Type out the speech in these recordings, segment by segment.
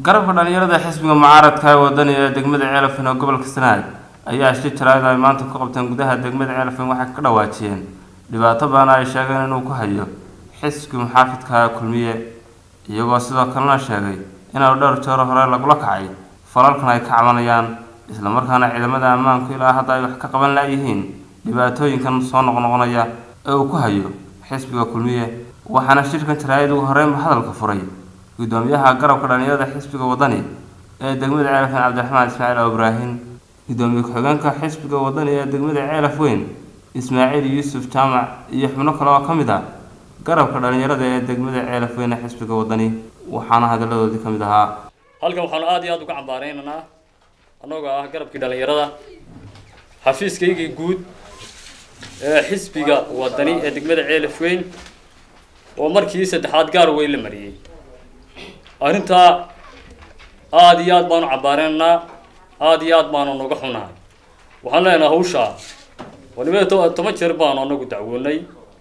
garabka dhalinyarada xisbiga mucaaradka ee wadani ee degmada ceelafin oo gobolka sanaag ayaa shi jaraa'id ay maanta ku qabteen gudaha degmada ceelafin waxay ka dhawaajiyeen dhibaato badan ay sheegeen inuu ku hayo xisbiga muxaafidka ee kulmiye iyagoo sidoo kalena sheegay inuu dhowr jeer hore lagula kacay falalkan ay ka cabanayaan islamarkaana ciidamada ammaanku ilaa hadda ay wax ka qaban laayihiin dhibaatooyinkan soo noqnoqonaya ee uu ku hayo xisbiga kulmiye waxaana shirkan jaraa'id ugu horeynba hadalka furay gudoomiyaha garabka dhalinyarada xisbiga wadani ee degmada ceelaf weyn cabdiraxmaan ismaaciil oo ibraahim gudoomiye ku-xigeenka xisbiga wadani ee degmada ceelaf weyn ismaaciil yuusuf jaamac iyo xubno kale oo ka mid ah garabka dhalinyarada ee degmada ceelaf weyn ee xisbiga wadani waxaana hadalladoodii ka mid ahaa halkan waxaanu aada iyo aada uga cambaareynanaa annagoo ah garabkii dhalinyarada xafiiskaygii guud ee xisbiga wadani ee degmada ceelaf weyn oo markii saddexaad gaar weyn la mariyey arrintaa aada iyo aad baanu cambaareynanaa aada iyo aad baanu noga xunahay waxaan leenahay hawshaa waliba to- toban jeer baanu anagu dacwoonay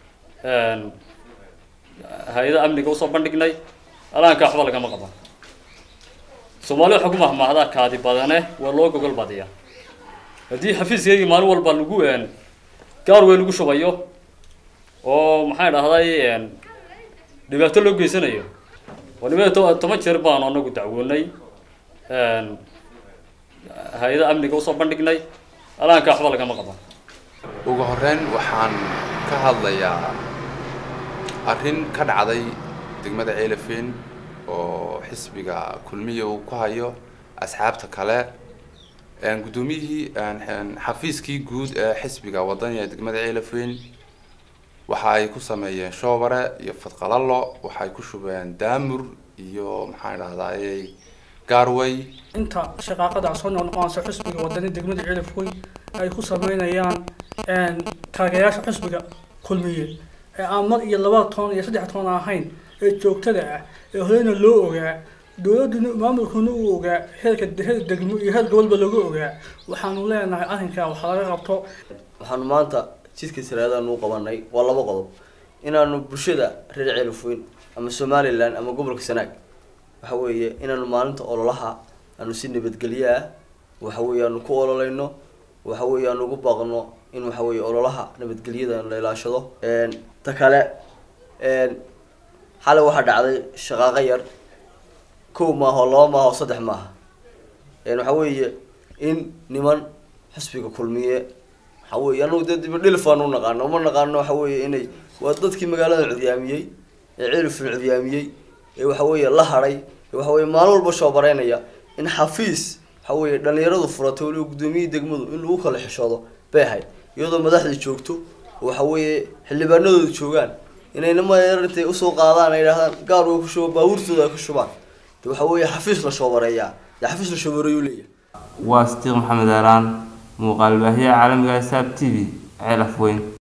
hay-ada amniga usoo bandhignay alaanka waxba lagama qaban soomaali waxaa ku mahmaahdaa kaadi badane waa loo gogol badiya haddii xafiiskaygii maalin walba lagu gaar weyn lagu shubayo oo maxaan dhahday dhibaato loo geysanayo waliba to- toban jeer baanu anagu dacwoonay hay-ada amniga usoo bandhignay alaanka waxba lagama qaban ugu horeyn waxaan ka hadlayaa arrin ka dhacday degmada ceelafeen oo xisbiga kulmiya uu ku hayo asxaabta kale guddoomiyihii xafiiskii guud ee xisbiga wadani ee degmada ceelafeen waxa ay ku sameeyeen shoobare iyo fadqalalo waxay ku shubeen daamur iyo maxaan dhahdaayey gaarway inta shaqaaqada soo noqnoqonaysa xisbiga wadani degmada cilaf weyn ay ku sameynayaan taageerayaasha xisbiga kulmiye ee aan mar iyo laba toon iyo saddex toon ahayn ee joogtada ah ee horeyna loo ogaa dowladuna maamulkuna uu ogaa heerka heer degmo iyo heer gobolba lagu ogaa waxaanu leenahay arrinkaa waxa laga qabto waxaanu maanta jidka saraadaan u qabanay waa laba qodob inaanu bulshada reer ceelafweyn ama somalilan ama gobolka sanaag waxa weeye inaanu maalinta ololaha aanu si nabadgelyo ah waxa weeye aanu ku ololeyno waxa weeye aanu ugu baaqno in waxa weeye ololaha nabadgelyada la ilaashado ta kale xalay waxaa dhacday shaqaaqo yar kow maaha oo laba maaha oo saddex maaha waxa weeye in niman xisbiga kulmiye waxa weeye anagu dee dibadhilfaan u naqaano uma naqaano waxa weeye inay waa dadkii magaalada cudyaamiyey ee cilifin cudyaamiyey ee waxa weeye la hadhay ee waxa weye maalin walba shoobareynaya in xafiis waxa weeye dhalinyaradu furatay waliba guddoomiyihii degmadu in lagu kala xishoodo bay ahayd iyadoo madaxdii joogto oo waxa weeye xildhibaanadooda joogaan inayna mayar intay usoo qaadaan ay idhahdaan gaar way ku shuba baabuurtooda ay ku shubaan de waxa weeye xafiis la shoobareeyaa dee xafiis la shoobareeyuu leeyahay waa sitiiq maxamed aalaan muuqaal baahiyaha caalamiga ee saab t v ceelaf weyn